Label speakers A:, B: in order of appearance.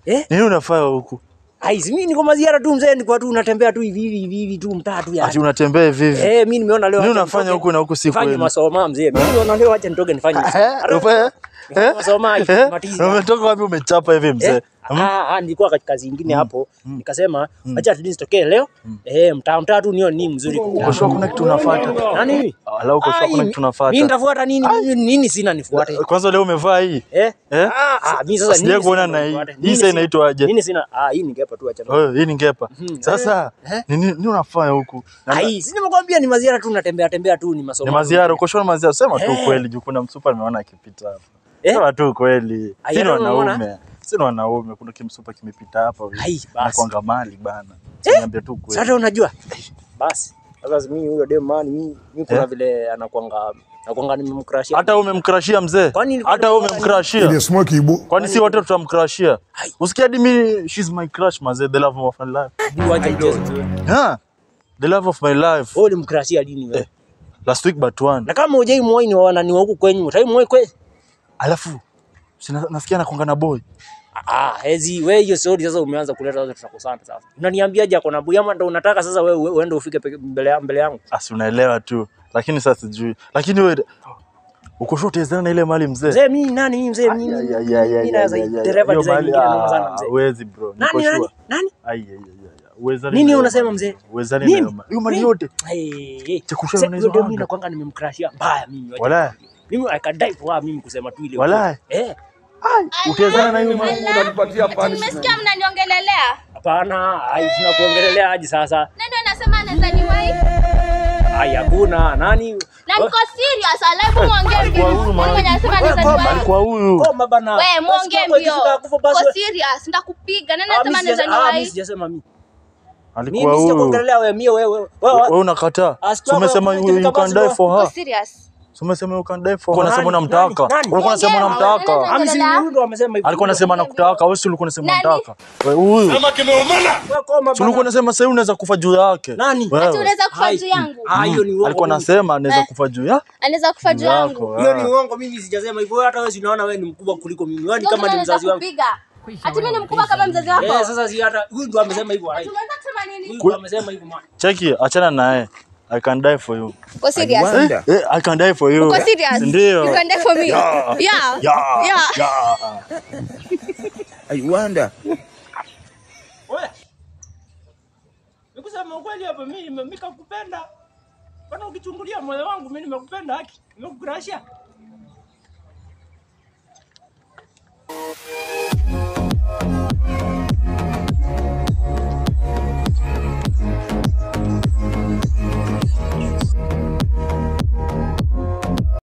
A: Eh?
B: Nini unafanya huku?
A: Ai, si mimi niko maziara tu mzee, niko tu natembea tu hivi hivi hivi hivi tu mtaa tu
B: Ati
A: yani.
B: unatembea hivi hivi.
A: Eh, mimi nimeona leo
B: Nini
A: acha
B: unafanya
A: nitoke,
B: huku na huku si
A: nifanye
B: kweli?
A: masoma mzee. Mimi nimeona leo acha nitoke nifanye.
B: Eh?
A: Hata-
B: Ufe- eh?
A: Masoma hivi,
B: Eh?
A: matizi.
B: Umetoka wapi umechapa hivi mzee?
A: Eh? Ah, ah, nilikuwa katika kazi nyingine hapo nikasema acha at least tokee leo eh, mtaa mtaa tu nione ni mzuri
B: Uko sure kuna kitu unafuata?
A: nani mimi
B: Ala uko sure
A: Ah,
B: kuna
A: hii-
B: kitu
A: mimi
B: unafuata?
A: nitafuata nini Mimi nini sina nifuate
B: Kwanza leo umevaa hii?
A: eh
B: Eh?
A: ah ah, mimi sasa
B: Sijai
A: nini
B: kuona
A: sina
B: na hii.
A: nifuate?
B: Hii
A: Nini
B: sasa
A: sina-
B: inaitwa aje?
A: nini sina ah hii ningepa tu acha
B: Oh, hii ni ngepa.
A: Mhm.
B: Sasa
A: Eh?
B: nini nini unafanya huku? Na-
A: Ai, si nimekwambia ni maziara tu natembea tembea tu ni masomo.
B: Ni maziara, uko sure maziara? Sema tu
A: Eh.
B: kweli juu kuna msupa nimeona akipita hapa.
A: Eh?
B: Sema tu kweli.
A: Ai,
B: Si ni
A: hata unaona?
B: wanaume. Si ni wanaume, kuna kimsupa kimepita hapa. hivi.
A: Ai, basi.
B: Nakwanga mali bana. Niambia tu kweli.
A: Sasa unajua? Basi. Sasa mimi huyo dem man mimi mimi kuna
B: Eh?
A: vile anakuanga anakuanga nimemcrashia.
B: Hata wewe umemkrashia mzee?
A: Kwani ilikuwa
B: Hata wewe
A: ni-
B: umemkrashia?
C: Ile smoke ibu.
B: Kwani si wote tutamkrashia? Usikia hadi mimi she's my crush mazee, the love of my life.
A: Juu acha mchezo.
B: Yeah. The love of my life.
A: Wewe ulimcrashia lini wewe?
B: Last week but one.
A: Na kama hujai muoi ni wana ni wa huku kwenyu, utai muoi kweli?
B: Alafu sina nasikia nakonga na boy.
A: Ah, hezi wewe hiyo story sasa umeanza kuleta sasa tutakosana sasa. Unaniambiaje ako na boy ama ndo unataka sasa wewe uende ufike peke- mbele ya- mbele yangu?
B: Asi unaelewa tu. Lakini sasa sijui. Lakini wewe uko sure utawezana na ile mali mzee?
A: Mzee mimi nani mimi mzee mimi?
B: Ya, ya, ya, ya,
A: Mimi
B: ya,
A: naweza
B: ya, ya,
A: dereva
B: hiyo
A: design
B: mali-
A: nyingine noma sana
B: ah,
A: mzee.
B: Huwezi bro. Niko
A: Nani nani?
B: sure.
A: Nani?
B: Ai, ai, ai, ai. Uwezani
A: Nini
B: na hiyo
A: unasema
B: mali.
A: mzee?
B: Uwezani
A: Mimi?
B: na hiyo mali. Hiyo mali
A: Mimi?
B: yote.
A: Hey, hey.
B: Cha kushare
A: Sasa
B: na
A: hiyo
B: hizo
A: ndio mimi
B: anga.
A: nakwanga nimemcrashia mbaya mimi. wacha
B: Walai.
A: nikwambie. Mimi I can die for her mimi kusema tu ile.
B: Walai.
A: Eh,
B: Utawezana na hiyo mali.
D: Nimesikia mnaniongelelea.
A: hapana, ai tunakuongelelea aje sasa?
D: Nani anasema anaweza niwahi?
A: Ai hakuna nani?
D: Na niko serious, alafu muongee
B: Alikuwa
D: mbio.
B: huyu
D: Nani mwenye anasema anaweza
A: Wewe,
D: niwahi?
B: Alikuwa huyu.
A: Koma bana.
D: Wewe muongee
A: Basi kama
D: mbio.
A: ikifika kufa basi
D: Niko
A: we-
D: serious, nitakupiga. Nani
A: Ah,
D: anasema
A: mimi
D: anaweza
A: sija- ah, mimi
D: niwahi?
A: sijasema mimi.
B: Alikuwa
A: Mimi
B: huyu.
A: sijakuongelelea wewe, mie wewe. Wewe
B: Wewe unakataa.
A: Asikia
B: Si umesema
A: wewe,
B: you, you
A: ukifika
B: can
A: basi
B: die
A: wewe-
B: for
D: Niko
B: her.
D: serious.
B: Si umesema you can die for
A: Nani?
B: her. Unasema unamtaka.
A: Nani? Nani?
B: Ulikuwa unasema
D: Ongea,
B: unamtaka.
D: ongea.
A: Ami si huyu ndo amesema hivyo.
B: Alikuwa anasema nakutaka, wewe si ulikuwa unasema
D: Nani?
B: unamtaka. Wewe huyu.
A: Wewe koma
B: Si ulikuwa
A: bana.
B: unasema sasa unaweza kufa juu yake.
A: Nani?
D: Ati
B: Wewe.
D: unaweza kufa
A: Hai.
D: juu yangu.
A: Ah, hiyo ni uongo.
B: Alikuwa
A: mimi.
B: anasema anaweza
D: Eh.
B: kufa juu ya
D: Anaweza kufa juu yangu.
B: yako.
A: Hiyo ni
B: ah.
A: uongo, mimi sijasema hivyo. Wewe hata wewe si unaona wewe ni mkubwa kuliko mimi. Wewe ni kama ni
D: Anaweza
A: mzazi wangu.
D: kupiga. Ati mimi ni mkubwa kama mzazi wako.
A: Eh, sasa si hata huyu ndo amesema hivyo. hai.
D: Unataka kusema nini?
A: Huyu ndo amesema hivyo man.
B: Cheki, achana naye. I can die for you.
D: Uko serious?
B: Eh, eh, I can die for you.
D: Uko serious?
B: Ndio.
D: You can die for me. Yeah.
B: Yeah.
D: Yeah.
B: Yeah.
E: I wonder.
A: Wewe. Nikusema ukweli hapa mimi mimi kakupenda. Bana ukichungulia moyo wangu mimi nimekupenda haki. Nimekukurashia.